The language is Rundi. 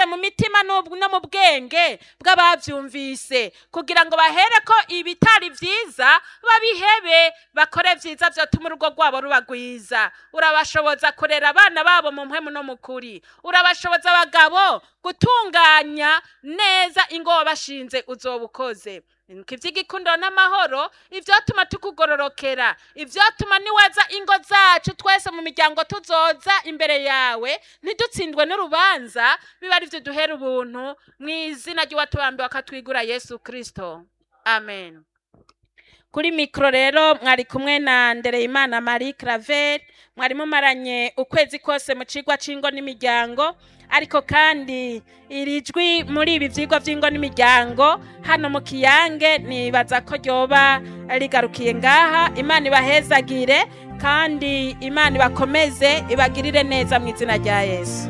mu mitima n'ub- no mu bwenge bw'abavyumvise kugira ngo bahere ko ibitari vyiza babihebe bakore vyiza vyotuma urugo rwabo ruba rwiza urabashoboza kurera abana babo mu mpwemu no mu kuri urabashoboza abagabo gutunganya neza ingo wabashinze uzoba ukoze Nuko ivy'igikundiro n'amahoro ivyotuma tukugororokera ivyotuma niweza ingo zacu twese mu miryango tuzoza imbere yawe ntidutsindwe n'urubanza biba ari vyo duhera ubuntu mu izina ry'uwatubambiwe akatwigura yesu kristo amen kuri mikoro rero mwari kumwe na ndereyimana marie claver mwari mumaranye ukwezi kose mu cigwa c'ingo n'imiryango ariko kandi iri jwi muri ibi vyigwa vy'ingo n'imiryango hano mu kiyange nibaza ko ryoba rigarukiye ngaha imana ibahezagire kandi imana ibakomeze ibagirire neza mu izina rya yesu